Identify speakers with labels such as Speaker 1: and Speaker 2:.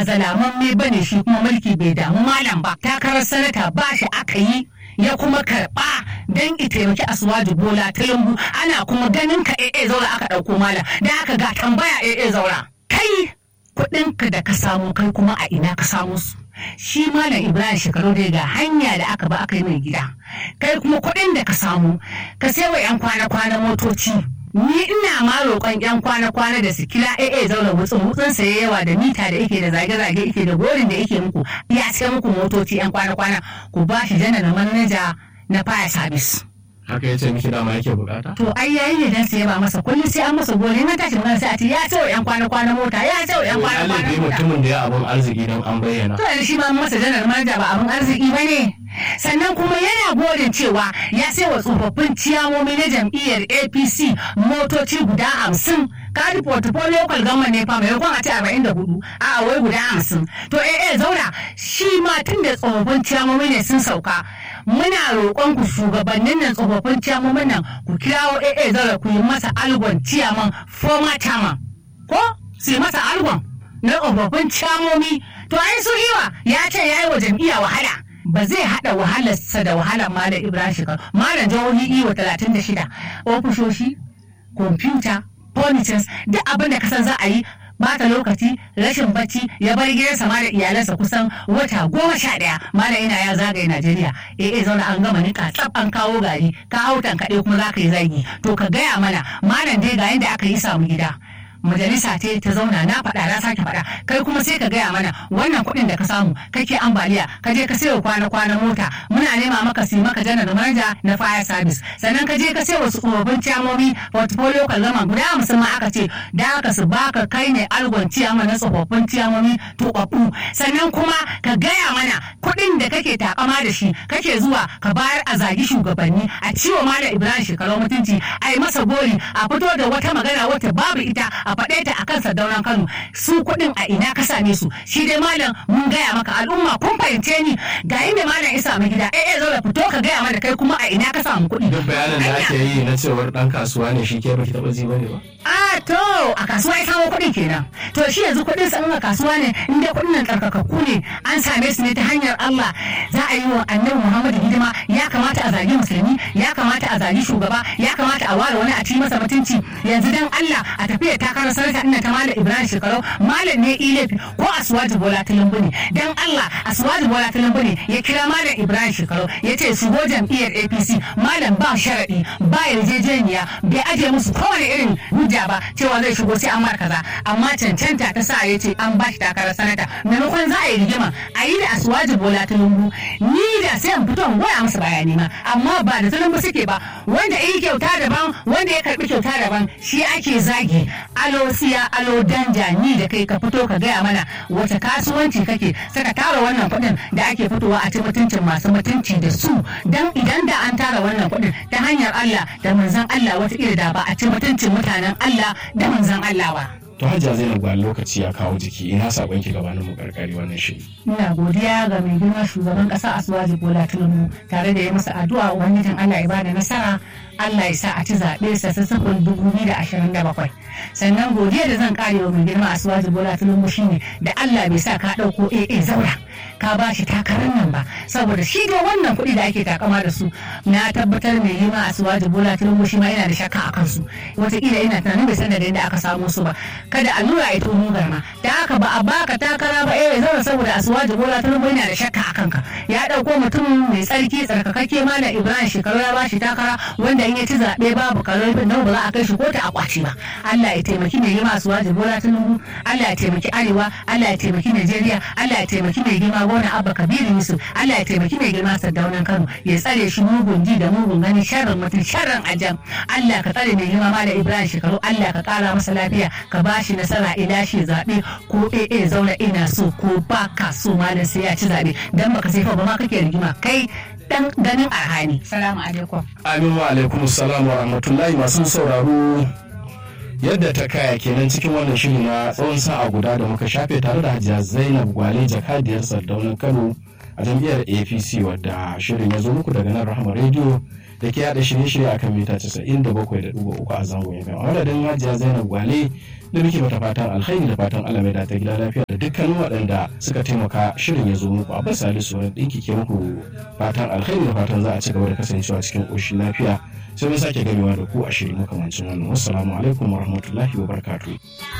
Speaker 1: ba zalamamme ba ne shi kuma mulki bai damu malam ba takarar sanata ba shi aka yi ya kuma karba don taimaki asuwaji bola tilimbu ana kuma ganin ka ee zaura aka ɗauko malam da aka ga tambaya ee zaura kai kuɗinka da ka samu kai kuma a ina ka samu su shi malam ibrahim shekaru dai ga hanya da aka ba aka yi mai gida kai kuma kuɗin da ka samu ka sai wa 'yan kwana-kwana motoci ni ina ma roƙon yan kwana-kwana da su kila AA zauna wutsun wutsun sa yawa da mita da yake da zage-zage yake da gorin da yake muku ya sai muku motoci yan kwana-kwana ku ba shi janar manaja na fire service.
Speaker 2: haka ya ce miki dama yake bukata
Speaker 1: To ai yayi ne dan sai ba masa kullum sai an masa gori na tashi magana sai a ce ya ce wa yan kwana-kwana mota ya ce wa yan kwana-kwana
Speaker 2: Alibi
Speaker 1: mota.
Speaker 2: mutumin da ya abun arziki don an bayyana
Speaker 1: To yanzu shi ma masa janar manaja ba abin arziki ba ne. Sannan kuma yana godin cewa ya sai wa tsofaffin ciyamomi na jam'iyyar APC motoci guda hamsin. Kadi portfolio local government ne fa maimakon a ce arba'in da hudu a wai guda hamsin. To eh eh zauna shi ma tun da tsofaffin ciyamomi ne sun sauka. Muna roƙon ku shugabannin nan tsofaffin ciyamomin nan ku kirawo eh eh zauna ku yi masa algon ciyaman former chairman. Ko su yi masa algon. na tsofaffin camomi to ai su iwa ya ce ya yi wa jam'iyya wahala ba zai haɗa wahalarsa da wahalar malam ibrahim shekaru malam jihohi iwa talatin da shida ofishoshi kwamfuta politics duk abin da kasan za a yi bata lokaci rashin bacci ya bar gidansa ma da iyalansa kusan wata goma sha ɗaya malam yana ya zagaye najeriya eh eh zauna an gama nika tsaf an kawo gari ka hau tankaɗe kuma za ka yi zagi to ka gaya mana malam dai ga yadda aka yi samu gida majalisa ce ta zauna na faɗa na sake faɗa kai kuma sai ka gaya mana wannan kuɗin da ka samu kake ambaliya ka je ka sayo kwana kwana mota muna nema maka si maka janar manaja na fire service sannan ka je ka sayo wasu tsofaffin ciyamomi portfolio kallama guda hamsin ma aka ce da aka su baka kai ne algon ciyama na tsofaffin ciyamomi tuɓaɓɓu sannan kuma ka gaya mana kuɗin da kake takama da shi kake zuwa ka bayar a zagi shugabanni a ciwo malam ibrahim shekaru mutunci a yi masa gori a fito da wata magana wata babu ita a faɗe ta a kan sardaunan Kano su kuɗin a ina ka same su shi dai malam mun gaya maka al'umma kun fahimce ni ga inda malam ya samu gida eh eh zo da fito ka gaya mana kai kuma a ina ka samu kuɗi
Speaker 2: duk bayanin da ake yi na cewar dan kasuwa ne shi ke baki taɓa ji bane ba
Speaker 1: a to a kasuwa ya samu kuɗin kenan to shi yanzu kuɗin sa in a kasuwa ne in dai kuɗin nan tsarkakakku ne an same su ne ta hanyar Allah za a yi wa annabi Muhammadu hidima ya kamata a zagi musulmi ya kamata a zagi shugaba ya kamata a ware wani a ci masa mutunci yanzu dan Allah a tafiya takarar sanata ina ta malam Ibrahim Shekarau malam ne ilefi ko Aswaji Bola Tinubu ne dan Allah Aswaji Bola Tinubu ne ya kira malam Ibrahim Shekarau ya ce shigo jam'iyyar APC malam ba sharadi ba yarjejeniya bai ajiye musu kowane irin hujja ba cewa zai shigo sai an mar kaza amma cancanta ta sa ya ce an bashi takarar sanata maimakon za a yi rigima a yi da Aswaji Bola Tinubu ni da sai in fito in goya musu bayani ma amma ba da Tinubu suke ba wanda yi kyauta daban wanda ya karbi kyauta daban shi ake zagi alo siya alo danja ni da kai ka fito ka gaya mana wace kasuwanci kake saka tara wannan kuɗin da ake fitowa a ci mutuncin masu mutunci da su dan idan da an tara wannan kuɗin ta hanyar Allah da manzon Allah wata da ba a ci mutuncin mutanen Allah da manzon Allah ba.
Speaker 2: to hajja zainab ga lokaci ya kawo jiki ina sakon ki gabanin mu karkari wannan shiri
Speaker 1: Ina godiya ga mai girma shugaban ƙasa Asuwaji Bola Tinubu tare da ya masa addu'a ubangijin Allah ya bada nasara Allah ya sa a ci zaɓe sa sassafin dubu biyu da ashirin da bakwai. Sannan godiya da zan kare wa mai girma Asuwaji Bola Tinubu shine da Allah bai sa ka ɗauko AA zaura ka ba shi takarar nan ba saboda shi da wannan kuɗi da ake takama da su na tabbatar mai girma Asuwaji Bola Tinubu shi ma yana da shakka a kansu wataƙila ina tunanin bai san da inda aka samo su ba kada allura ya tono garma da haka ba a baka takara ba eh zaura saboda Asuwaji Bola Tinubu yana da shakka a kanka ya ɗauko mutum mai tsarki tsarkakakke malam Ibrahim shekaru ya ba shi takara wanda in ya ci zaɓe babu karfin nan ba za a kai shi kotu a kwaci ba Allah ya taimaki mai girma su wajen bola tinubu Allah ya taimaki arewa Allah ya taimaki Najeriya Allah ya taimaki mai girma gona abba kabiru yusuf Allah ya taimaki mai girma sardaunan kano ya tsare shi mugun ji da mugun gani sharrin mutum sharrin ajam Allah ka tsare mai girma malam ibrahim shekaru Allah ka kara masa lafiya ka ba shi nasara ila shi zaɓe ko AA zauna ina so ko ba ka so malam sai ya ci zaɓe dan baka sai fa ba ma kake rigima kai dan ganin arhani salamu alaikum
Speaker 2: Amin wa alaikum salam wa rahmatullahi masu sauraro yadda ta kaya kenan cikin wannan shiri na tsawon sa'a guda da muka shafe tare da hajiya zainab gwale jakadiyar sardaunan kano a jam'iyyar apc wadda shirin ya zo muku daga nan rahama rediyo da ke yada shirye-shirye a kan mita 97.3 a zangon FM. A madadin Hajiya Zainab Gwale da muke mata fatan alkhairi da fatan Allah mai da ta gida lafiya da dukkanin waɗanda suka taimaka shirin ya zo muku. Abbas Salisu wani ɗinki ke muku fatan alkhairi da fatan za a ci gaba da kasancewa cikin ƙoshin lafiya. Sai mun sake gamewa da ku a shiri makamancin wannan. Wassalamu alaikum warahmatullahi wabarakatuh.